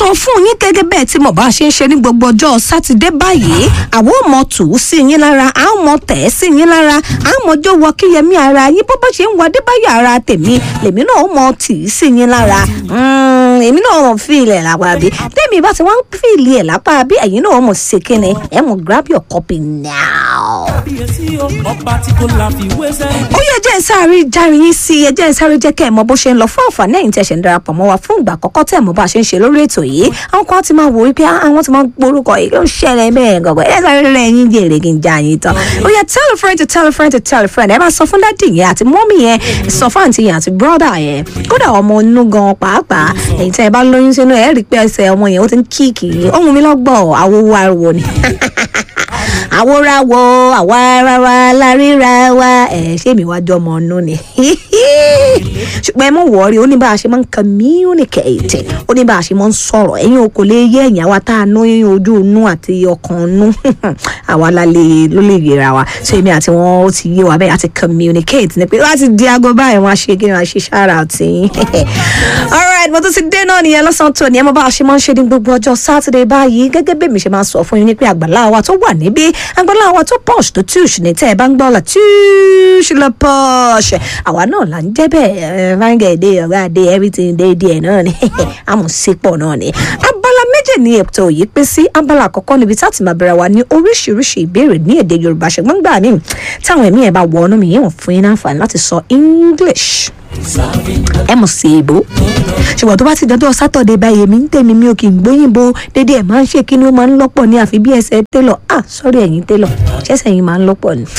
sọ fún yín gẹ́gẹ́ bẹ́ẹ̀ tí mo bá ṣe ń ṣe ní gbogbo ọjọ́ sátidé báyìí àwọn ò mọ tù ú sí yín lára à ń mọ tẹ̀ ẹ́ sí yín lára à ń mọjọ́ wọ kíyẹmí ara yín bó bá ṣe ń wọ adébáyọ̀ ara tèmi lèmi náà ó mọ tì í sí yín lára Mm, èmi náà mọ̀ fi ilẹ̀ lápá bí tèmi bá ti wá ń fi ilẹ̀ lápá bí ẹ̀yin náà mọ̀ ṣe kíni ẹ̀ mọ̀ grab your copy now kábíyèsí o ọba tí kò láfiwé sẹ́yìn. ó yẹ jẹ́ ìsáré járe yín sí ẹ jẹ́ ìsáré jẹ́ kẹ́ ẹ̀ mọ bó ṣe ń lọ fún àǹfààní ẹ̀yin tẹ̀sẹ̀ ń darapọ̀ mọ́ wa fún ìgbà àkọ́kọ́ tẹ̀ mọ́ bá a ṣe ń ṣe lórí ètò yìí àwọn kan ti máa wò wípé "Ah, àwọn ti máa gbórúkọ yìí ló ń ṣẹlẹ̀ bẹ́ẹ̀ gọ̀gọ̀ ẹ sáré rẹ̀ yín jèrè kí n já yín tán ó yẹ tell a friend to tell a friend to tell a friend ẹ bá sọ fún dádì yẹn àti mọ́mì yẹn sọ fún àǹtí yẹn àti brọ́dà yẹn kódà ọmọ inú gan pàápàá ẹ̀yin tẹ́ ẹ bá lóyún sínú ẹ̀ rí pé ẹsẹ̀ ọmọ yẹn ó ti ń kíìkì ohun mi lọ́gbọ̀ọ́ àwòwò ariwo ni àwòràwọ̀ àwa ara wa láríra wa ẹ̀ ṣé mi wá jọ ọmọ ọ̀nù ni ṣùgbọ́n ẹ mọ̀ wọ́ọ́rí ó ní bá a ṣe máa ń communicate ó ní bá a ṣe máa ń sọ̀rọ̀ ẹ̀yin o kò lè yé ẹ̀yìn àwa tá a ná ojú inú àti ọkàn inú àwa la lè ló lè yẹra wa so èmi àti wọn ó ti yé wa bẹ́ẹ̀ àti communicate ni pé láti di aago báyìí wọn á ṣe kí wọn á ṣe ṣára àti alright mo tún ti dé náà nìyẹn lọ́sàn-án tó ní ẹ mọ̀ bá a ṣe máa ń ṣe ní gbogbo ọjọ́ Saturday báyìí gẹ́gẹ́ bí èmi ṣe máa sọ fún yín ní pé àgbàlá wa tó wà níbí àgbàlá wa tó posh tó tush ní tẹ́ ẹ bá ń gbọ́ la tush lọ posh àwa náà là ń jẹ́ bẹ́ẹ̀ fáńgẹ̀dẹ̀ ọ̀gá dé everything dé díẹ̀ náà ni àmọ̀sípọ̀ náà ni abala méjì ní ètò yìí pín sí abala àkọ́kọ́ níbi tá a ti máa bẹ̀rẹ̀ wa ní oríṣiríṣi ìbéèrè ní èdè Yorùbá ṣùgbọ́n gbà mí táwọn ẹ̀mí ẹ̀ bá wọ ọ́nà mi yẹn wọ̀n fún yín láǹfààní láti sọ English ẹ mọ̀ sí èbó ṣùgbọ́n tó bá ti dọ́dọ̀ sátọ̀dẹ̀ báyìí èmi ń tèmi mi ò kì í gbóyìnbó dédé ẹ̀ máa ń ṣe kí ni ó máa ń lọ́pọ̀ ní àfi bí ẹsẹ̀ télọ̀ ah sọ́rí ẹ̀yin télọ̀ ṣẹ́sẹ̀ yín máa ń lọ́pọ̀ ni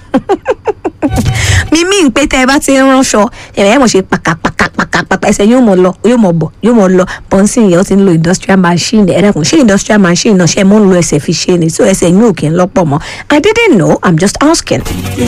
mímí ń pé tẹ́ ẹ bá ti ń ránṣọ ẹ̀rẹ̀ ẹ̀ mọ̀ ṣe pàkàpàkàpàkà ẹsẹ̀ yóò mọ̀ lọ yóò mọ̀ bọ̀ yóò mọ̀ lọ bọ́nsìn yẹn ó ti ń lo industrial machine ẹ̀rẹ̀kùn ṣé industrial machine náà ṣe mọ́ ń lo ẹsẹ̀ fi ṣe ni so ẹsẹ̀ yóò kì í lọ́pọ̀ mọ́ I didn't know I'm just asking.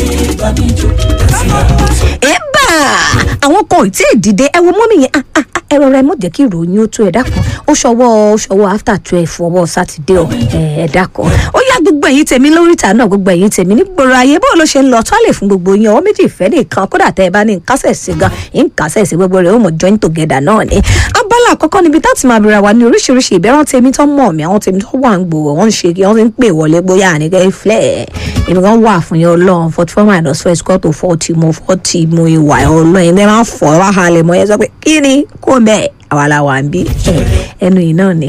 ẹ̀bà àwọn kan ò tí ì dìde ẹ wo mọ́mí yẹn ah, ah, ah, ẹ rọra ẹ mọ̀ jẹ́ kí ìròyìn ó tó ẹ dákun ó ṣọwọ́ ó ṣọwọ́ after twelve ọwọ́ sátidé ọ ẹ dákun ó yá gbogbo ẹ̀yin tèmi lórí ìta náà gbogbo ẹ̀yin tèmi ní gbòòrò ayé bó ló ṣe ń lọ tó lè fún gbogbo yín ọwọ́ méjì ìfẹ́ nìkan kódà tẹ́ ẹ bá ní nkásẹ̀ sí gan nkásẹ̀ sí gbogbo rẹ̀ ó mọ̀ join together náà ni abala àkọ́kọ́ níbi tá ti máa bẹ̀rẹ̀ wá ní oríṣiríṣi ìbẹ̀rẹ̀ tèmi tó mọ̀ mí àwọn tèmi tó wà ń gbòòrò wọ́n ń ṣe kí wọ́n ti ń pè wọlé bóyá àníkẹ́ flẹ̀ èmi kan wà fún yẹn ọlọ́run forty four minus four is equal to forty mo forty mo ìwà ọlọ́run ẹ̀ máa ń fọ́ wá halẹ̀ mọ́ ẹ sọ pé kí ni kó mẹ́ẹ̀ àwa la wà ń bí ẹnu yìí náà ni.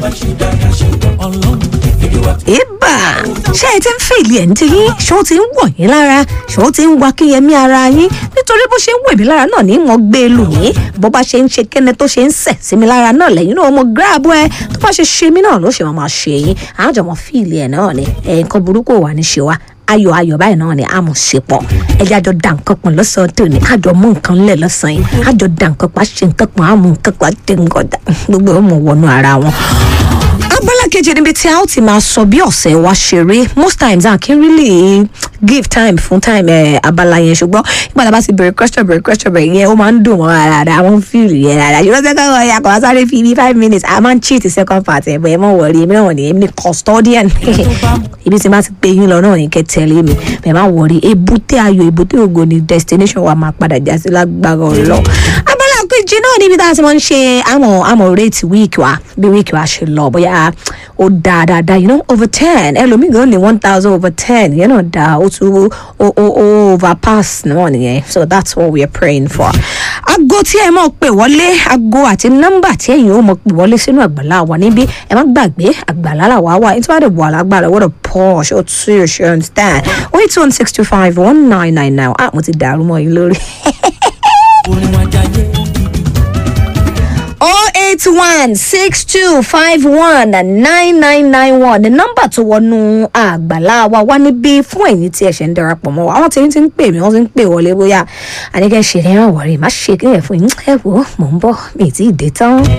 ìbà ṣé ẹ ti ń fìlì ẹ̀ ń tí yín ṣé ó ti ń wọ̀ yín lára ṣé ó ti ń wa kíyẹmí ara yín nítorí bó ṣe ń wẹ̀ mí lára náà ní mo gbé e lù yín bó bá ṣe ń ṣe kẹ́nẹ́ tó ṣe ń sẹ̀ sí mi lára náà lẹ́yìn náà mo gíráàbù ẹ tó bá ṣe ṣe mí náà ló ṣe máa ṣe yín àjọmọ̀ fìlì ẹ̀ náà ni ẹ̀ nǹkan burúkú wà ní ṣe wa ayọ̀ ayọ̀ báyìí náà ni àmọ̀ ṣe pọ̀ ẹjẹ́ àjọ dà nǹkan pọ̀ lọ́sàn-án tó ní àjọ mú nǹkan lẹ̀ lọ́sàn-án yìí àjọ dà nǹkan pa ṣe nǹkan pọ̀ àmú nǹkan pa ṣe nǹkan dà gbogbo ọmọ wọnú ara wọn. abala kejì níbi tí a ó ti máa sọ bí ọ̀sẹ̀ wa ṣe rí most times a kì í really give time fún time ẹ̀ abala yẹn ṣùgbọ́n ìgbà tá a bá ti bẹ̀rẹ̀ question bẹ̀rẹ̀ question bẹ̀rẹ̀ yẹn ó máa ń dùn mọ́ ara rẹ̀ àwọn fíìlì yẹn rárá ṣùgbọ́n second one yà kọ́ sáré fi bí five minutes a máa ń cheat second part ẹ̀ bọ̀ ẹ̀ mọ̀ wọ̀rí èmi náà ní èmi ní custodian ibi tí máa ti gbé yín lọ náà ní kẹ́ tẹ̀lé mi bẹ́ẹ̀ má wọ̀rí èbúté ayọ̀ èbúté ògo ni destination wa máa padà já sí lágbára ọlọ́ abala kejì náà níbi tá a ti máa ń ṣe àmọ̀ àmọ̀ rate week wa bí week wa ṣe lọ bóyá ó dáa dáadáa you know over ten ẹlòmíì gan ní one thousand over ten yẹn náà dáa ó tún ó ó ó overpass náà nìyẹn so that's what we are praying for. aago tí ẹ mọ̀ pé wọlé aago àti nọ́mbà tí ẹ̀yin ó mọ̀ pé wọlé sínú àgbàlá wa níbí ẹ má gbàgbé àgbàlá là wá wà ní tí wàá dẹ̀ wà lágbára wọ́n dẹ̀ pọ̀ ṣé o tún yóò ṣe understand oh eight one six two five one nine nine nine ah mo ti dàrú mọ́ yín lórí. orin wa jayé. 081 6251 9991 ní nọ́mbà tó wọnú àgbàlá wa wá níbí fún ẹ̀yin tí ẹ ṣe ń darapọ̀ mọ́ wa àwọn tí ń ti ń pè mí wọ́n ti ń pè wọlé bóyá àníkẹ́ ṣe ní àwọ̀rẹ́ má ṣe kí ẹ̀ fún yín ẹ̀ wò mò ń bọ̀ mi ì tí ì dé tán.